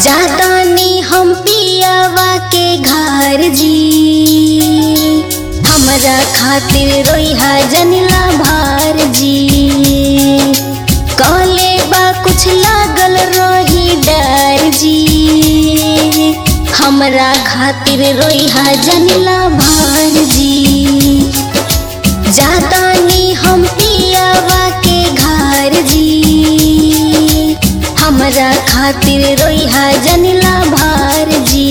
जातानी हम पियावा के घर जी हमरा खातिर रोइहा जनिला भार जी कहले बा कुछ लागल रही डर जी हमरा खातिर रोइहा जनिला भार जी जातानी हम पियावा के घर जी हमरा खातिर रोइहा जनिला भार जी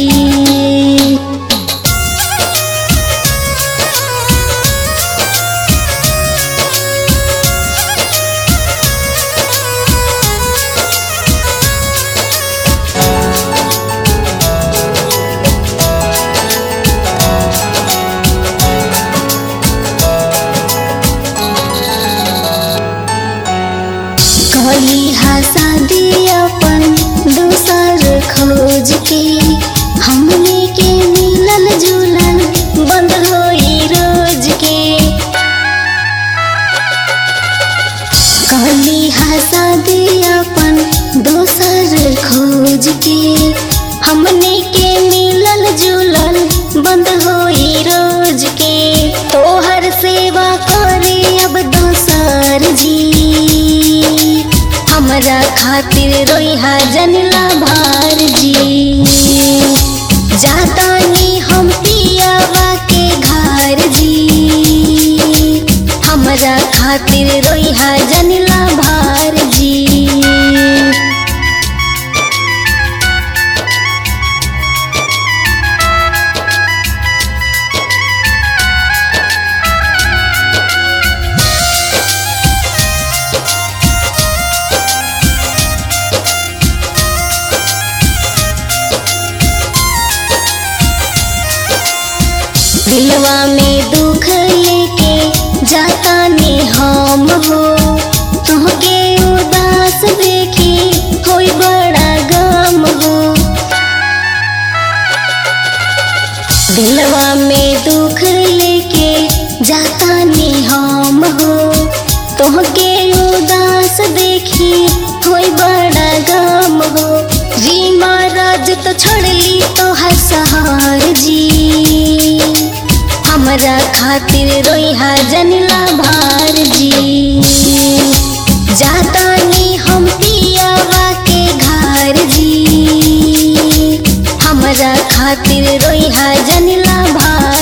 कहली हा शादी अपन दूसर खोज के हमने के मिलल जुलल बंद होई रोज के कहली हा शादी अपन दोसर खोज के हमने के मिलल जुलल बंद होई रोज के तोहर सेवा करे अब दोसर जी हमरा खातिर रोइहा जनिला भार जी जातानी हम पियावा के घर जी हमरा खातिर रोइहा जनिला भार जी दिलवा में दुख लेके जाता ने हम हो तुहके उदास देखी होई बड़ा गम हो दिलवा में दुख लेके जाता ने हम हो तुहके उदास देखी होई बड़ा गम हो जी महाराज तो छोड़ली तो हसहार जी हमरा खातिर रोइहा जनिला भार जी जातानी हम पियावा के घर जी हमरा खातिर रोइहा जनिला भार